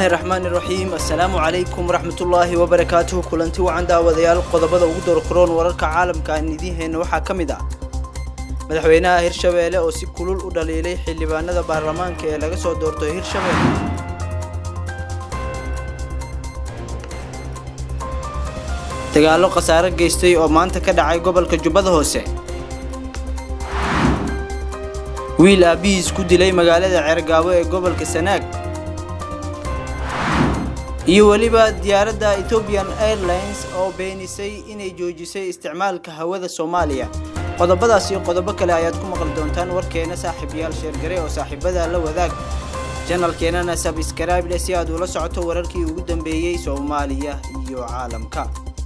bismillaahi raxmaani raxiim assalaamu calaykum waraxmatullaahi wabarakaatuhu kulanti wacan daawadayaal qodobada ugu doorkaroon wararka caalamka aan idiin hayno waxaa ka mid ah madaxweynaha hirshabeelle oo si kulul u dhaliilay xildhibaanada baarlamaanka ee laga soo doorto hirshabeelle dagaallo khasaare geystay oo maanta ka dhacay gobolka jubbada hoose wiil aabbihiis ku dilay magaalada ceergaabo ee gobolka sanaag iyo weliba diyaaradda ethiopian airlines oo beenisay inay joojisay isticmaalka hawada soomaaliya qodobadaas iyo qodobo kale ayaad ku maqli doontaan warkeena saaxiibayaal sheergare oo saaxiibada la wadaag janalkeenana sabskraible si aad ula socoto wararkii ugu dambeeyey soomaaliya iyo caalamka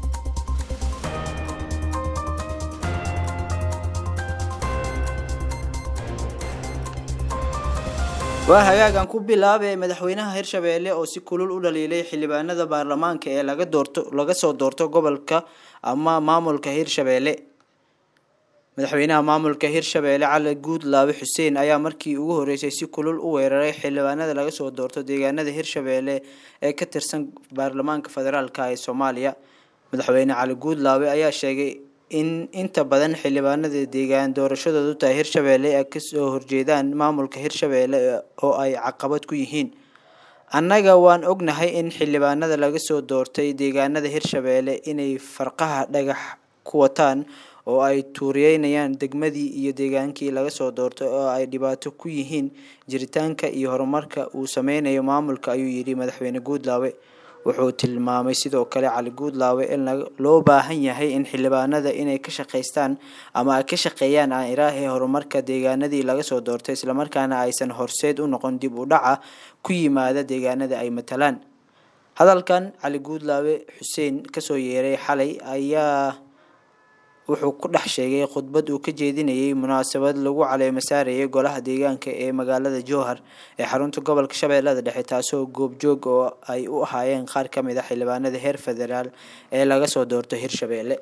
waa hagaagan ku bilaabay madaxweynaha hirshabeelle oo si kulul u dhaliilay xildhibaanada baarlamaanka ee laga doorto laga soo doorto gobolka ama maamulka hirshabeelle madaxweynaha maamulka hirshabeelle cali guudlaabe xuseen ayaa markii ugu horeysay si kulul u weeraray xildhibaanada laga soo doorto deegaanada hirshabeelle ee ka tirsan baarlamaanka federaalk ee soomaaliya madaxweyne cali guudlaabe ayaa sheegay in inta badan xildhibaanada deegaan doorashadoodu tahay hirshabeelle ay kasoo horjeedaan maamulka hirshabeelle oo ay caqabad ku yihiin annaga waan ognahay in xildhibaanada laga soo doortay deegaanada hirshabeelle inay farqaha dhagax ku wataan oo ay tuuriyeynayaan degmadii iyo deegaankii laga soo doortay oo ay dhibaato ku yihiin jiritaanka iyo horumarka uu sameynayo maamulka ayuu yidhi madaxweyne guudlaawe wuxuu tilmaamay sidoo kale cali guudlaawe in loo baahan yahay in xildhibaanada inay ka shaqaystaan ama ay ka shaqeeyaan aan ilaahee horumarka deegaanadii laga soo doortay islamarkaana aysan horseed u noqon dib u dhaca ku yimaada deegaanada ay matalaan hadalkan cali guudlaawe xuseen kasoo yeeray xalay ayaa wuxuu ku dhex sheegay khudbad uu ka jeedinayay munaasabad lagu caleemo saarayay golaha deegaanka ee magaalada jowhar ee xarunta gobolka shabeellada dhexe taasoo goobjoog oo ay u ahaayeen qaar ka mid a xildhibaanada heer federaal ee laga soo doorto hirshabeelle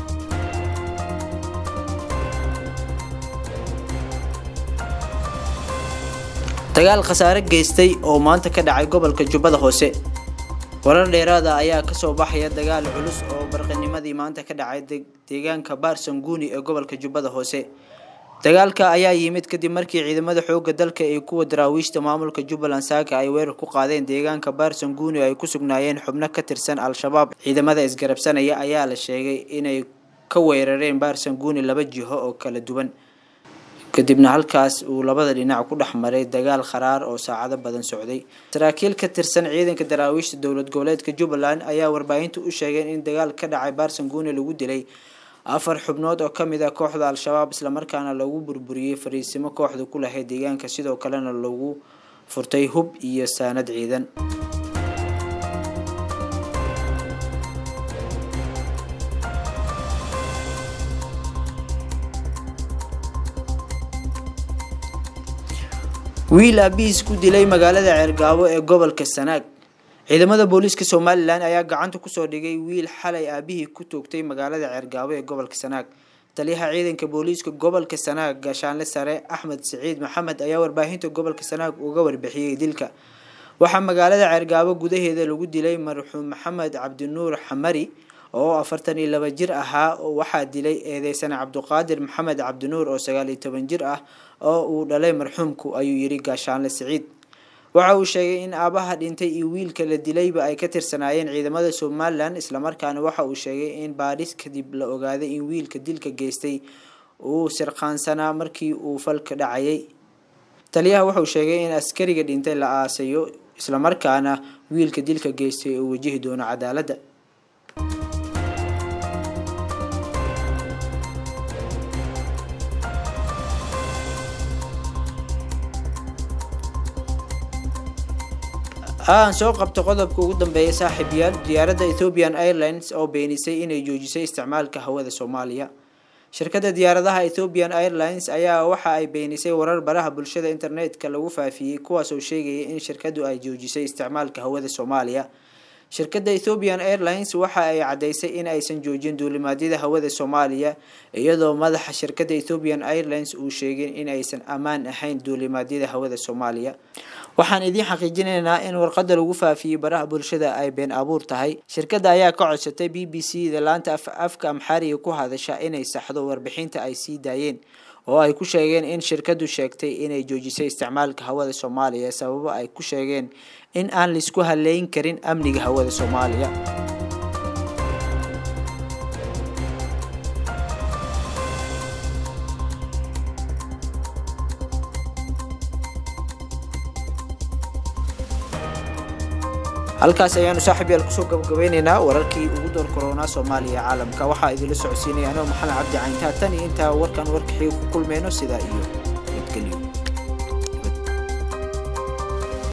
dagaal khasaare geystay oo maanta ka dhacay gobolka jubbada hoose warar dheeraada ayaa kasoo baxaya dagaal culus oo barqinimadii maanta ka dhacay deegaanka baarsanguuni ee gobolka jubbada hoose dagaalka ayaa yimid kadib markii ciidamada xooga dalka ee kuwa daraawiishta maamulka jubbaland saaka ay weerar ku qaadeen deegaanka baarsanguuni ay ku sugnaayeen xubno ka tirsan al-shabaab ciidamada isgarabsanaya ayaa la sheegay inay ka weerareen baarsanguuni laba jiho oo kala duwan kadibna halkaas uu labada dhinac ku dhex maray dagaal kharaar oo saacado badan socday saraakiil ka tirsan ciidanka daraawiishta dowlad goboleedka jubbaland ayaa warbaahinta u sheegeen in dagaal ka dhacay baarsanguuni lagu dilay afar xubnood oo kamid ah kooxda al-shabaab islamarkaana lagu burburiyey fariisimo kooxda ku lahayd deegaanka sidoo kalena lagu furtay hub iyo saanad ciidan wiil aabihiis ku dilay magaalada ceergaabo ee gobolka sanaag ciidamada booliiska somalilan ayaa gacanta kusoo dhigay wiil xalay aabihii ku toogtay magaalada ceergaabo ee gobolka sanaag taliyaha ciidanka booliiska gobolka sanaag gaashaanle sare axmed siciid maxamed ayaa warbaahinta gobolka sanaag uga warbixiyey dilka waxaa magaalada ceergaabo gudaheeda lagu dilay marxuum maxamed cabdinuur xamari oo afartan iyo laba jir ahaa waxaa dilay eedeysane cabduqaadir maxamed cabdinuur oo sagaal iyo toban jir ah oo uu dhalay marxuumku ayuu yiri gaashaanle siciid waxa uu sheegay in aabaha dhintay iyo wiilka la dilayba ay ka tirsanaayeen ciidamada somalilan islamarkaana waxa uu sheegay in baadhis kadib la ogaaday in wiilka dilka geystay uu sirqaansanaa markii uu falka dhacayay taliyaha wuxuu sheegay in askariga dhintay la aasayo islamarkaana wiilka dilka geystay uu wajihi doono cadaaladda aan soo qabto qodobka ugu dambeeya saaxiibayaal diyaaradda ethiopian airlines oo beenisay inay joojisay isticmaalka hawada soomaaliya shirkadda diyaaradaha ethiopian airlines ayaa waxa ay beenisay warar baraha bulshada internetka lagu faafiyey kuwaas oo sheegaya in shirkaddu ay joojisay isticmaalka hawada soomaaliya shirkadda ethiopian airlines waxa ay caddeysay in aysan joojin duulimaadyada hawada soomaaliya iyadoo madaxa shirkadda ethiopian airlines uu sheegay in aysan ammaan ahayn duulimaadyada hawada soomaaliya waxaan idiin xaqiijinaynaa in warqadda lagu faafiyey baraha bulshada ay been abuur tahay shirkadda ayaa ka codsatay b b c da laanta afka amxaariga ku hadasha inay saxdo warbixinta ay sii daayeen oo ay ku sheegeen in shirkaddu sheegtay inay joojisay isticmaalka hawada soomaaliya sababo ay ku sheegeen in aan laisku haleyn karin amniga hawada soomaaliya halkaas ayaanu saaxiib yaal kusoo gabagabeyneynaa wararkii ugu door koronaa soomaaliya caalamka waxaa idinla socodsiinaya anoo maxamed cabdi cayntaa tan iyo intaa warkan warkaxiga ku kulmeyno sidaa iyo nabadgelyo